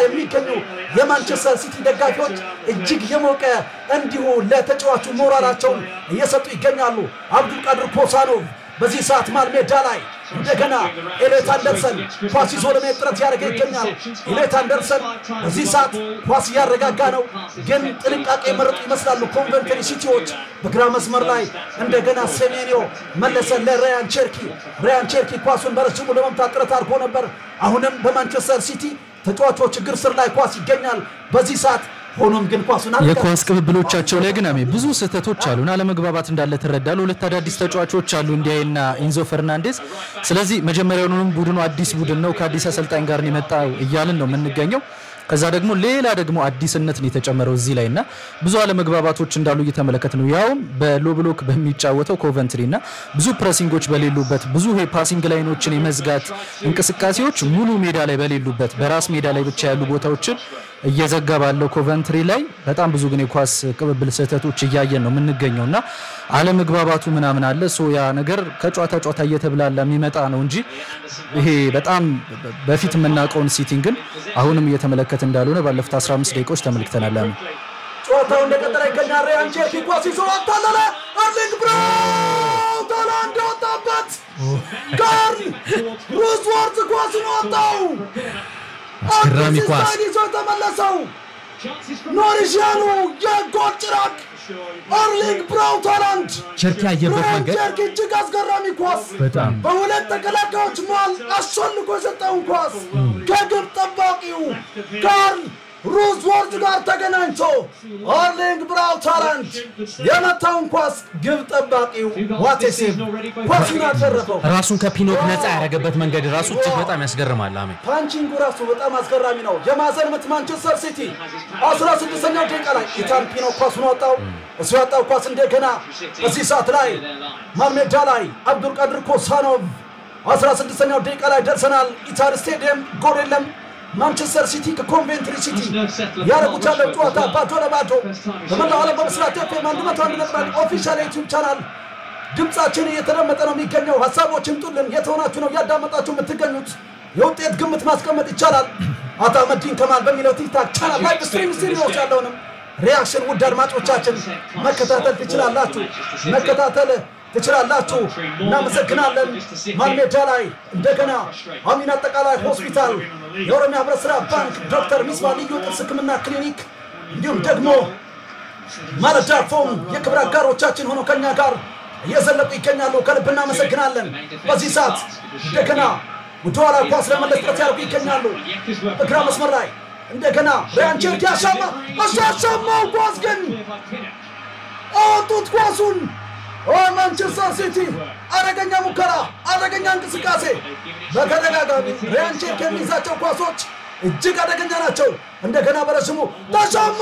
የሚገኙ የማንቸስተር ሲቲ ደጋፊዎች እጅግ የሞቀ እንዲሁ ለተጫዋቹ ሞራላቸውን እየሰጡ ይገኛሉ። አብዱልቃድር ኮሳኖቭ በዚህ ሰዓት መሃል ሜዳ ላይ እንደገና ኤሌት አንደርሰን ኳስ ይዞ ለመሄድ ጥረት ያደረገ ይገኛል። ኤሌት አንደርሰን በዚህ ሰዓት ኳስ እያረጋጋ ነው፣ ግን ጥንቃቄ መረጡ ይመስላሉ ኮንቨንተሪ ሲቲዎች። በግራ መስመር ላይ እንደገና ሴሜኒዮ መለሰ ለራያን ቼርኪ። ራያን ቼርኪ ኳሱን በረጅሙ ለመምታት ጥረት አድርጎ ነበር። አሁንም በማንቸስተር ሲቲ ተጫዋቾች እግር ስር ላይ ኳስ ይገኛል በዚህ ሰዓት ሆኖም ግን ኳሱን የኳስ ቅብብሎቻቸው ላይ ግን አሜ ብዙ ስህተቶች አሉን። አለመግባባት እንዳለ ትረዳለ። ሁለት አዳዲስ ተጫዋቾች አሉ እንዲያይና ኢንዞ ፈርናንዴዝ። ስለዚህ መጀመሪያውንም ቡድኑ አዲስ ቡድን ነው ከአዲስ አሰልጣኝ ጋር ነው የመጣው እያልን ነው የምንገኘው። ከዛ ደግሞ ሌላ ደግሞ አዲስነት ነው የተጨመረው እዚህ ላይ እና ብዙ አለመግባባቶች እንዳሉ እየተመለከት ነው። ያውም በሎ ብሎክ በሚጫወተው ኮቨንትሪ እና ብዙ ፕሬሲንጎች በሌሉበት ብዙ ፓሲንግ ላይኖችን የመዝጋት እንቅስቃሴዎች ሙሉ ሜዳ ላይ በሌሉበት በራስ ሜዳ ላይ ብቻ ያሉ ቦታዎችን እየዘጋ ባለው ኮቨንትሪ ላይ በጣም ብዙ ግን የኳስ ቅብብል ስህተቶች እያየን ነው የምንገኘው እና አለመግባባቱ ምናምን አለ። ሶ ያ ነገር ከጨዋታ ጨዋታ እየተብላላ የሚመጣ ነው እንጂ ይሄ በጣም በፊት የምናውቀውን ሲቲን ግን አሁንም እየተመለከት እንዳልሆነ ባለፉት 15 ደቂቃዎች ተመልክተናል። አሜ ጨዋታው እንደቀጠለ ይገኛል። ሪያን ቼርኪ ኳስ ይዞ አታለለ። አርሊንግ ብራውት ሃላንድ ወጣበት። ጋር ሩዝወርት ኳስን ወጣው። አስገራሚ ኳስ ይዞ ተመለሰው። ኖሪሽያኑ የጎል ጭራቅ አርሊንግ ብራውት ሃላንድ ቸርኪ ያየበት ሪያን መንገድ ቼርኪ እጅግ አስገራሚ ኳስ በጣም በሁለት ተከላካዮች መሃል አሸንፎ የሰጠውን ኳስ ከግብ ጠባቂው ጋር ሩዝወርድ ጋር ተገናኝቶ አርሊንግ ብራውት ሃላንድ የመታውን ኳስ ግብ ጠባቂው ዋቴሴቭ ኳሱን አደረፈው። ራሱን ከፒኖክ ነፃ ያደረገበት መንገድ ራሱ እጅግ በጣም ያስገርማል። አሜ ፓንቺንጉ ራሱ በጣም አስገራሚ ነው። የማዕዘን ምት ማንቸስተር ሲቲ 16ኛው ደቂቃ ላይ ኢታን ፒኖ ኳሱን ወጣው። እሱ ያጣው ኳስ እንደገና በዚህ ሰዓት ላይ ማልሜዳ ላይ አብዱልቃድር ኮሳኖቭ 16ኛው ደቂቃ ላይ ደርሰናል። ኢታድ ስቴዲየም ጎል የለም። ማንቸስተር ሲቲ ከኮንቬንትሪ ሲቲ ያደረጉት ያለው ጨዋታ ባዶ ለባዶ በመላው ዓለም በምስራት ኤፍኤም አንድ መቶ አንድ ነጥብ አንድ ኦፊሻል ዩቲዩብ ቻናል ድምጻችን እየተደመጠ ነው የሚገኘው። ሀሳቦችን ጡልን የተሆናችሁ ነው እያዳመጣችሁ የምትገኙት። የውጤት ግምት ማስቀመጥ ይቻላል። አቶ አህመዲን ከማል በሚለው ቲክታክ ቻናል ላይ ስትሪም ስቱዲዮች ያለውንም ሪያክሽን ውድ አድማጮቻችን መከታተል ትችላላችሁ መከታተል ትችላላችሁ። እናመሰግናለን። ማልሜዳ ላይ እንደገና አሚን አጠቃላይ ሆስፒታል፣ የኦሮሚያ ህብረት ስራ ባንክ፣ ዶክተር ሚስባ ልዩ ጥርስ ህክምና ክሊኒክ እንዲሁም ደግሞ ማለዳ ፎም የክብር አጋሮቻችን ሆነው ከኛ ጋር እየዘለቁ ይገኛሉ። ከልብ እናመሰግናለን። በዚህ ሰዓት እንደገና ወደኋላ ኳስ ለመለስ ጥረት ያደርጉ ይገኛሉ። በግራ መስመር ላይ እንደገና ሪያን ቼርኪ አሻማ እሱ አሻማው ኳስ ግን አወጡት ኳሱን። ኦ ማንቸስተር ሲቲ አደገኛ ሙከራ፣ አደገኛ እንቅስቃሴ በተደጋጋሚ ሪያን ቼርኪ የሚይዛቸው ኳሶች እጅግ አደገኛ ናቸው። እንደገና በረሽሙ ተሻማ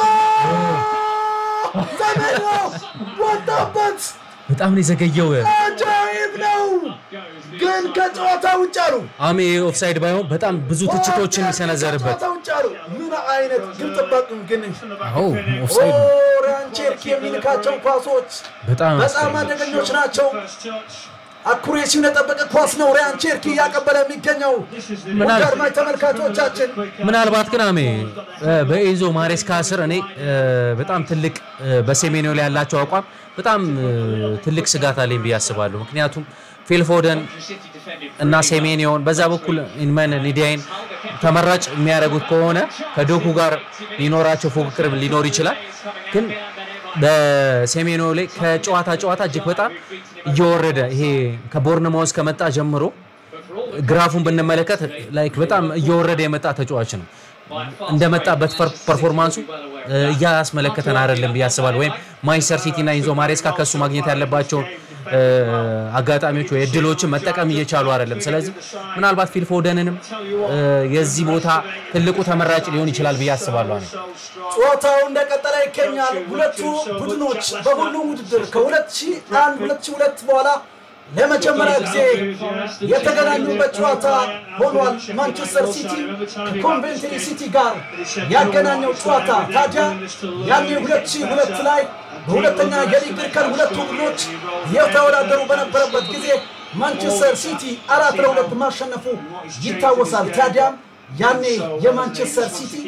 ዘሜኖ ወጣበት። በጣም ነው የዘገየው። አጃይብ ነው፣ ግን ከጨዋታ ውጭ አሉ። አሜ ኦፍሳይድ ባይሆን በጣም ብዙ ትችቶችን የሚሰነዘርበት ከጨዋታ ውጭ አሉ። ምን አይነት ግን ጠባቂው ግን አዎ ኦፍሳይድ ነው። ሪያን ቼርኪ የሚልካቸው ኳሶች በጣም በጣም አደገኞች ናቸው። አኩሬሲውን የጠበቀ ኳስ ነው ሪያን ቼርኪ እያቀበለ የሚገኘው። ምናል- ውድ አድማጭ ተመልካቾቻችን ምናልባት ግን አሜ እ፣ በኤንዞ ማሬስካ ስር እኔ እ፣ በጣም ትልቅ እ፣ በሴሜኒዮ ላይ ያላቸው አቋም በጣም እ፣ ትልቅ ስጋት አለኝ ብዬ አስባለሁ። ምክንያቱም ፊልፎደን እና ሴሜኒዮን በዛ በኩል ኢንመን ሊዲያይን ተመራጭ የሚያደርጉት ከሆነ ከዶኩ ጋር ሊኖራቸው ፉክክር ሊኖር ይችላል ግን በሴሜኒዮ ላይ ከጨዋታ ጨዋታ እጅግ በጣም እየወረደ ይሄ ከቦርንማውዝ ከመጣ ጀምሮ ግራፉን ብንመለከት ላይክ በጣም እየወረደ የመጣ ተጫዋች ነው። እንደመጣበት ፐር- ፐርፎርማንሱ እ፣ እያስመለከተን አይደለም ብዬ አስባለሁ። ወይም ማንቸስተር ሲቲ እና ኢንዞ ማሬስካ ከሱ ማግኘት ያለባቸውን እ፣ አጋጣሚዎች ወይ እድሎችን መጠቀም እየቻሉ አይደለም። ስለዚህ ምናልባት ፊልፎደንንም እ፣ የዚህ ቦታ ትልቁ ተመራጭ ሊሆን ይችላል ብዬ አስባለሁ። እኔ ጨዋታው እንደቀጠለ ይገኛል። ሁለቱ ቡድኖች በሁሉም ውድድር ከ2001 2002 በኋላ ለመጀመሪያ ጊዜ የተገናኙበት ጨዋታ ሆኗል። ማንቸስተር ሲቲ ከኮንቬንትሪ ሲቲ ጋር ያገናኘው ጨዋታ ታዲያ ያኔ 2002 ላይ በሁለተኛ የሊግ እርከን ሁለቱ ቡድኖች የተወዳደሩ በነበረበት ጊዜ ማንቸስተር ሲቲ አራት ለሁለት ማሸነፉ ይታወሳል። ታዲያም ያኔ የማንቸስተር ሲቲ